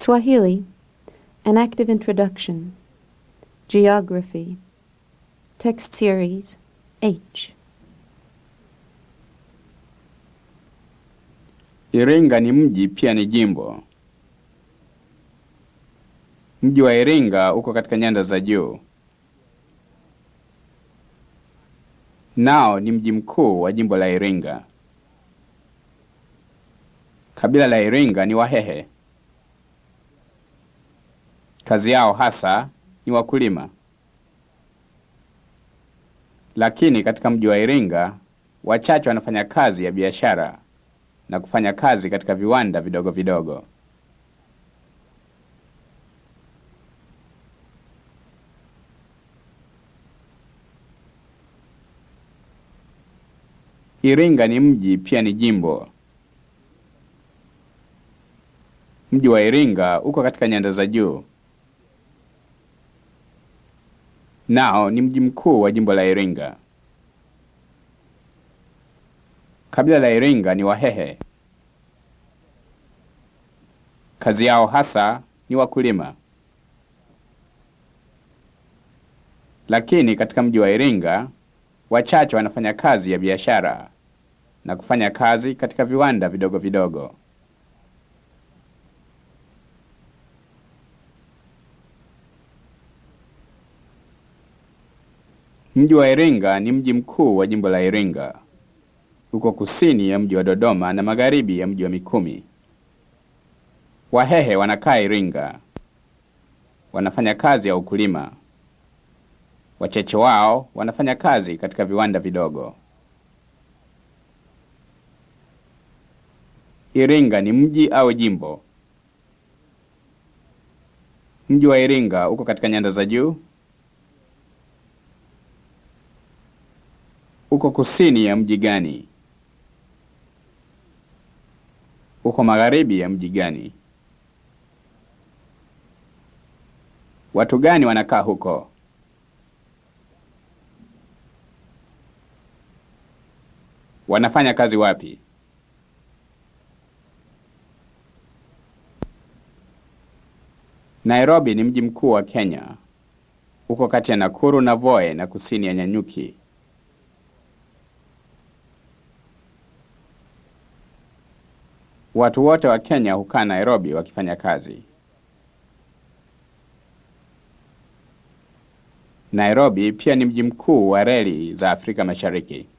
Swahili, An Active Introduction, Geography, Text Series H. Iringa ni mji pia ni jimbo. Mji wa Iringa uko katika nyanda za juu. Nao ni mji mkuu wa jimbo la Iringa. Kabila la Iringa ni Wahehe. Kazi yao hasa ni wakulima. Lakini katika mji wa Iringa wachache wanafanya kazi ya biashara na kufanya kazi katika viwanda vidogo vidogo. Iringa ni mji pia ni jimbo. Mji wa Iringa uko katika nyanda za juu. Nao ni mji mkuu wa jimbo la Iringa. Kabila la Iringa ni Wahehe. Kazi yao hasa ni wakulima. Lakini katika mji wa Iringa wachache wanafanya kazi ya biashara na kufanya kazi katika viwanda vidogo vidogo. Mji wa Iringa ni mji mkuu wa jimbo la Iringa. Uko kusini ya mji wa Dodoma na magharibi ya mji wa Mikumi. Wahehe wanakaa Iringa. Wanafanya kazi ya ukulima. Wachache wao wanafanya kazi katika viwanda vidogo. Iringa ni mji au jimbo? Mji wa Iringa uko katika nyanda za juu. Uko kusini ya mji gani? Uko magharibi ya mji gani? Watu gani wanakaa huko? Wanafanya kazi wapi? Nairobi ni mji mkuu wa Kenya. Uko kati ya Nakuru na Voi na kusini ya Nyanyuki. Watu wote wa Kenya hukaa Nairobi wakifanya kazi. Nairobi pia ni mji mkuu wa reli za Afrika Mashariki.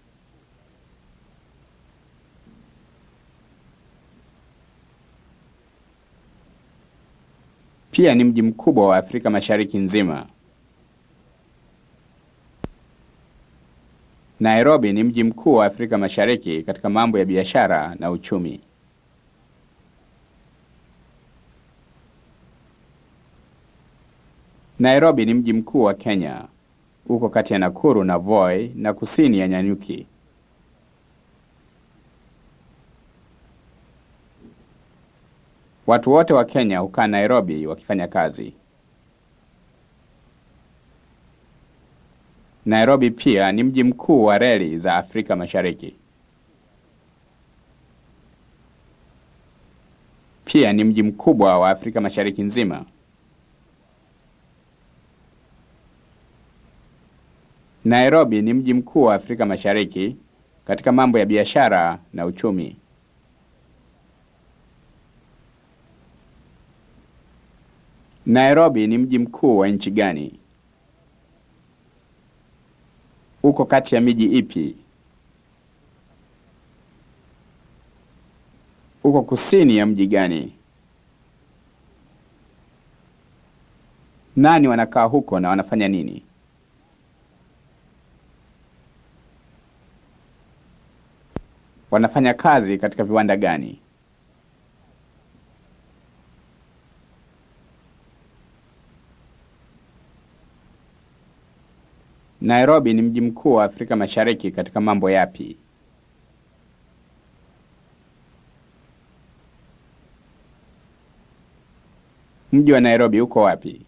Pia ni mji mkubwa wa Afrika Mashariki nzima. Nairobi ni mji mkuu wa Afrika Mashariki katika mambo ya biashara na uchumi. Nairobi ni mji mkuu wa Kenya. Uko kati ya Nakuru na Voi na kusini ya Nyanyuki. Watu wote wa Kenya hukaa Nairobi wakifanya kazi. Nairobi pia ni mji mkuu wa reli za Afrika Mashariki. Pia ni mji mkubwa wa Afrika Mashariki nzima. Nairobi ni mji mkuu wa Afrika Mashariki katika mambo ya biashara na uchumi. Nairobi ni mji mkuu wa nchi gani? Uko kati ya miji ipi? Uko kusini ya mji gani? Nani wanakaa huko na wanafanya nini? Wanafanya kazi katika viwanda gani? Nairobi ni mji mkuu wa Afrika Mashariki katika mambo yapi? Mji wa Nairobi uko wapi?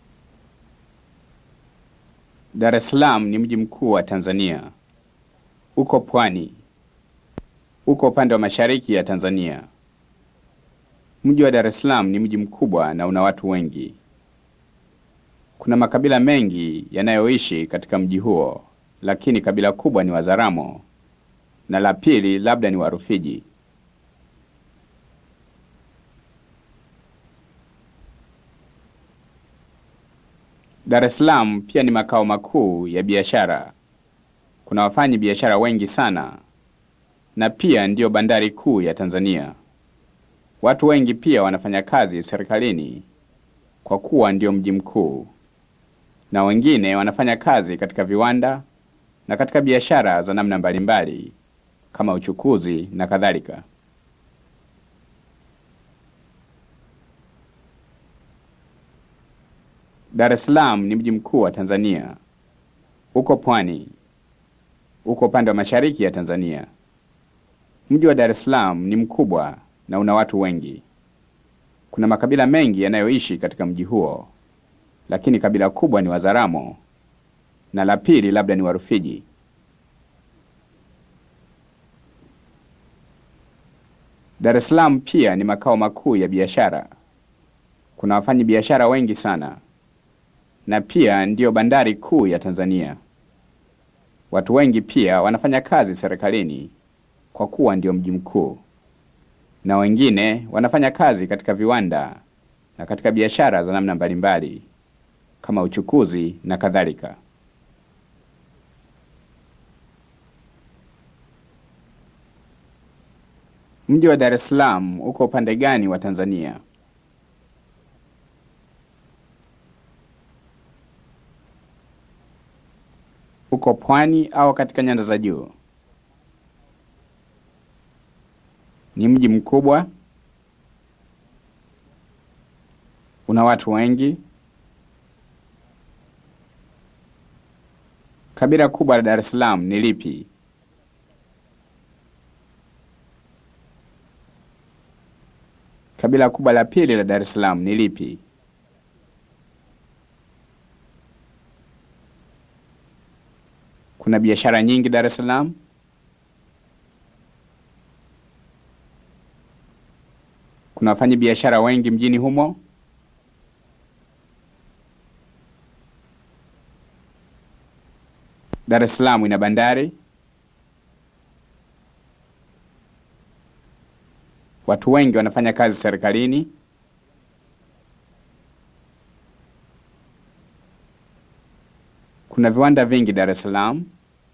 Dar es Salaam ni mji mkuu wa Tanzania. uko pwani, uko upande wa mashariki ya Tanzania. Mji wa Dar es Salaam ni mji mkubwa na una watu wengi. Kuna makabila mengi yanayoishi katika mji huo, lakini kabila kubwa ni Wazaramo na la pili labda ni Warufiji. Dar es Salaam pia ni makao makuu ya biashara. Kuna wafanyi biashara wengi sana na pia ndiyo bandari kuu ya Tanzania. Watu wengi pia wanafanya kazi serikalini kwa kuwa ndio mji mkuu, na wengine wanafanya kazi katika viwanda na katika biashara za namna mbalimbali kama uchukuzi na kadhalika. Dar es Salaam ni mji mkuu wa Tanzania. Uko pwani, uko upande wa mashariki ya Tanzania. Mji wa Dar es Salaam ni mkubwa na una watu wengi. Kuna makabila mengi yanayoishi katika mji huo, lakini kabila kubwa ni Wazaramo na la pili labda ni Warufiji. Dar es Salaam pia ni makao makuu ya biashara. Kuna wafanyi biashara wengi sana na pia ndiyo bandari kuu ya Tanzania. Watu wengi pia wanafanya kazi serikalini kwa kuwa ndio mji mkuu, na wengine wanafanya kazi katika viwanda na katika biashara za namna mbalimbali kama uchukuzi na kadhalika. Mji wa Dar es Salaam uko upande gani wa Tanzania? Uko pwani au katika nyanda za juu? Ni mji mkubwa? Una watu wengi? Kabila kubwa la Dar es Salaam ni lipi? Kabila kubwa la pili la Dar es Salaam ni lipi? Kuna biashara nyingi Dar es Salaam? Kuna wafanyi biashara wengi mjini humo? Dar es Salaam ina bandari? Watu wengi wanafanya kazi serikalini? Kuna viwanda vingi Dar es Salaam?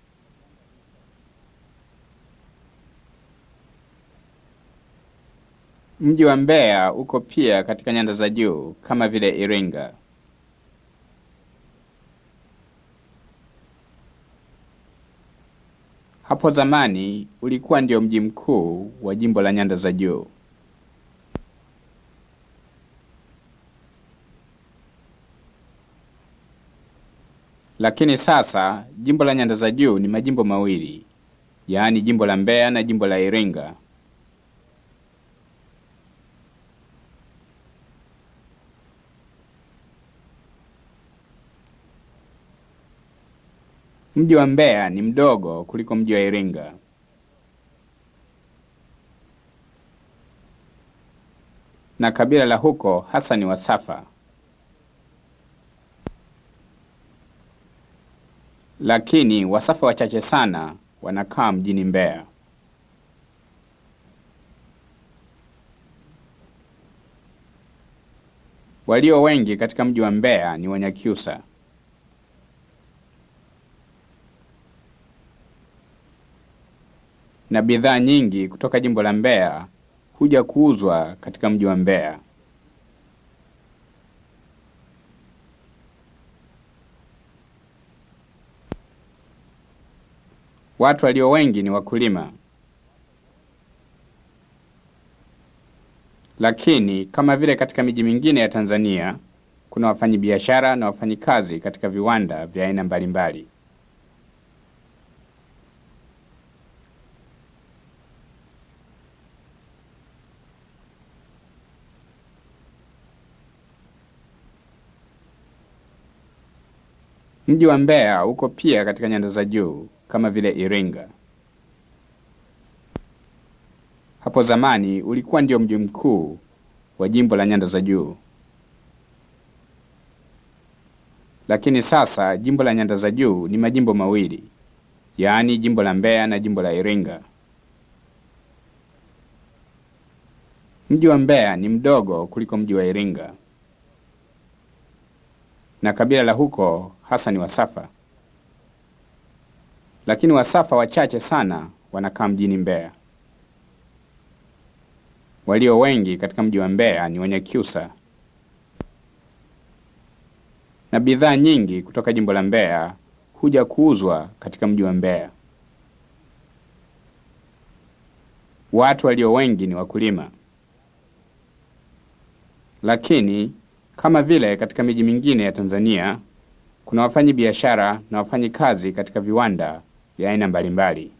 Mji wa Mbeya uko pia katika nyanda za juu kama vile Iringa. Hapo zamani ulikuwa ndio mji mkuu wa jimbo la nyanda za juu. Lakini sasa jimbo la nyanda za juu ni majimbo mawili, yaani jimbo la Mbeya na jimbo la Iringa. Mji wa Mbeya ni mdogo kuliko mji wa Iringa. Na kabila la huko hasa ni Wasafa. Lakini Wasafa wachache sana wanakaa mjini Mbeya. Walio wengi katika mji wa Mbeya ni Wanyakyusa. na bidhaa nyingi kutoka jimbo la Mbeya huja kuuzwa katika mji wa Mbeya. Watu walio wengi ni wakulima, lakini kama vile katika miji mingine ya Tanzania kuna wafanyabiashara na wafanyikazi katika viwanda vya aina mbalimbali. Mji wa Mbeya uko pia katika nyanda za juu kama vile Iringa. hapo zamani ulikuwa ndio mji mkuu wa jimbo la Nyanda za Juu. Lakini sasa jimbo la Nyanda za Juu ni majimbo mawili, yaani jimbo la Mbeya na jimbo la Iringa. Mji wa Mbeya ni mdogo kuliko mji wa Iringa, na kabila la huko hasa ni Wasafa, lakini Wasafa wachache sana wanakaa mjini Mbeya. Walio wengi katika mji wa Mbeya ni Wanyakyusa, na bidhaa nyingi kutoka jimbo la Mbeya huja kuuzwa katika mji wa Mbeya. Watu walio wengi ni wakulima, lakini kama vile katika miji mingine ya Tanzania kuna wafanyi biashara na wafanyi kazi katika viwanda vya aina mbalimbali.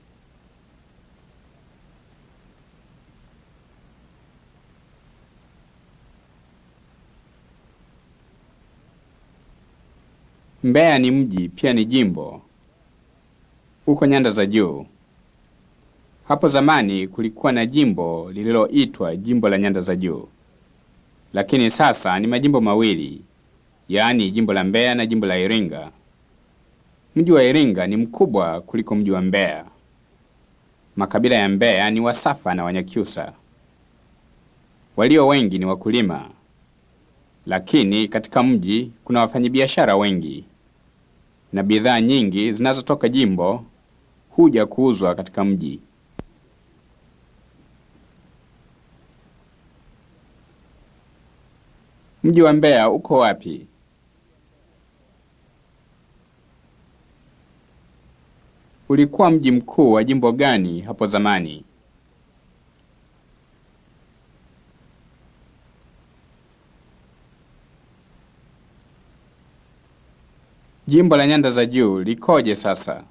Mbeya ni mji pia ni jimbo uko Nyanda za Juu. Hapo zamani kulikuwa na jimbo lililoitwa jimbo la Nyanda za Juu, lakini sasa ni majimbo mawili, yaani jimbo la Mbeya na jimbo la Iringa. Mji wa Iringa ni mkubwa kuliko mji wa Mbeya. Makabila ya Mbeya ni Wasafa na Wanyakyusa. Walio wengi ni wakulima, lakini katika mji kuna wafanyabiashara wengi na bidhaa nyingi zinazotoka jimbo huja kuuzwa katika mji. Mji wa Mbeya uko wapi? Ulikuwa mji mkuu wa jimbo gani hapo zamani? Jimbo la Nyanda za Juu likoje sasa?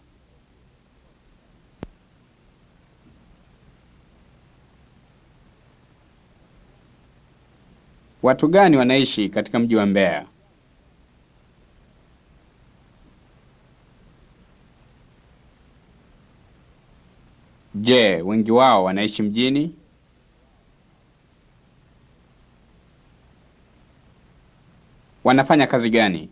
Watu gani wanaishi katika mji wa Mbeya? Je, wengi wao wanaishi mjini? Wanafanya kazi gani?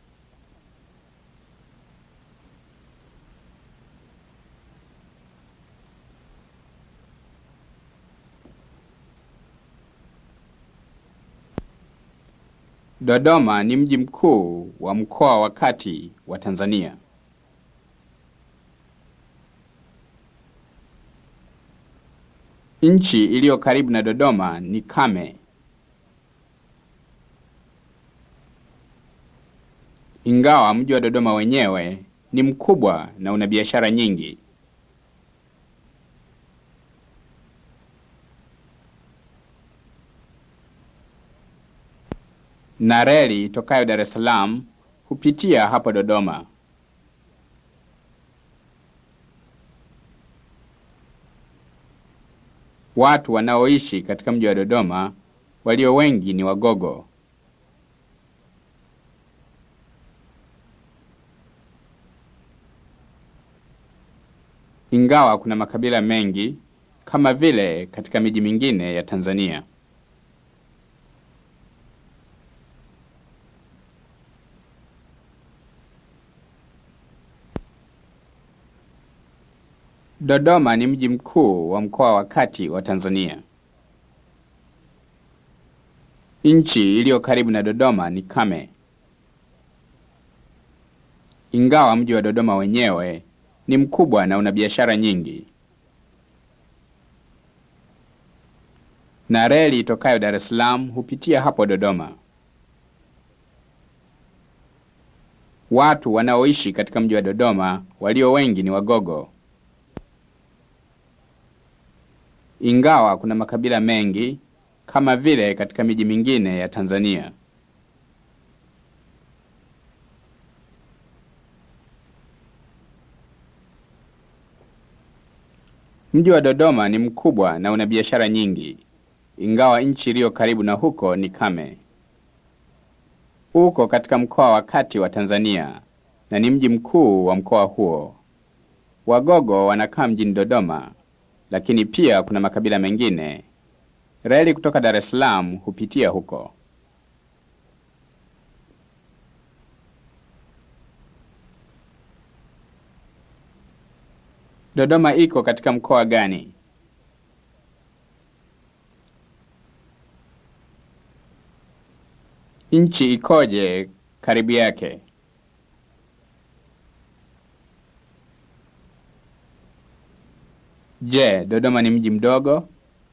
Dodoma ni mji mkuu wa mkoa wa Kati wa Tanzania. Nchi iliyo karibu na Dodoma ni kame. Ingawa mji wa Dodoma wenyewe ni mkubwa na una biashara nyingi. Na reli tokayo Dar es Salaam hupitia hapo Dodoma. Watu wanaoishi katika mji wa Dodoma walio wengi ni Wagogo. Ingawa kuna makabila mengi kama vile katika miji mingine ya Tanzania. Dodoma ni mji mkuu wa mkoa wa Kati wa Tanzania. Nchi iliyo karibu na Dodoma ni kame. Ingawa mji wa Dodoma wenyewe ni mkubwa na una biashara nyingi. Na reli itokayo Dar es Salaam hupitia hapo Dodoma. Watu wanaoishi katika mji wa Dodoma walio wengi ni Wagogo. Ingawa kuna makabila mengi kama vile katika miji mingine ya Tanzania. Mji wa Dodoma ni mkubwa na una biashara nyingi, ingawa nchi iliyo karibu na huko ni kame. Uko katika mkoa wa Kati wa Tanzania na ni mji mkuu wa mkoa huo. Wagogo wanakaa mjini Dodoma lakini pia kuna makabila mengine. Reli kutoka Dar es Salaam hupitia huko. Dodoma iko katika mkoa gani? Nchi ikoje karibu yake? Je, Dodoma ni mji mdogo?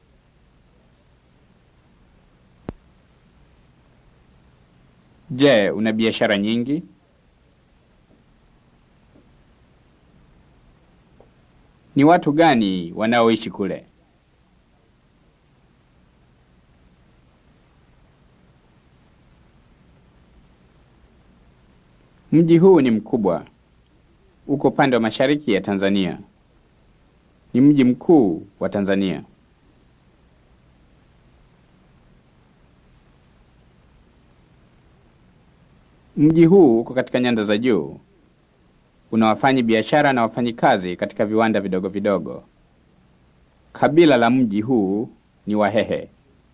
Je, una biashara nyingi? Ni watu gani wanaoishi kule? Mji huu ni mkubwa. Uko upande wa mashariki ya Tanzania. Ni mji mkuu wa Tanzania. Mji huu uko katika nyanda za juu. Una wafanyi biashara na wafanyikazi katika viwanda vidogo vidogo. Kabila la mji huu ni Wahehe.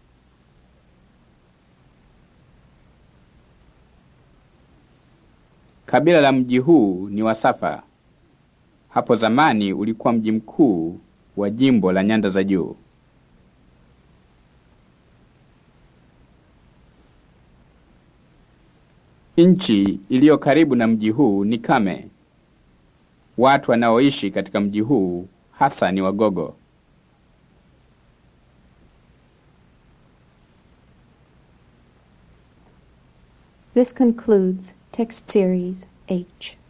Kabila la mji huu ni Wasafa. Hapo zamani ulikuwa mji mkuu wa jimbo la Nyanda za Juu. Nchi iliyo karibu na mji huu ni kame. Watu wanaoishi katika mji huu hasa ni Wagogo. This concludes text series H.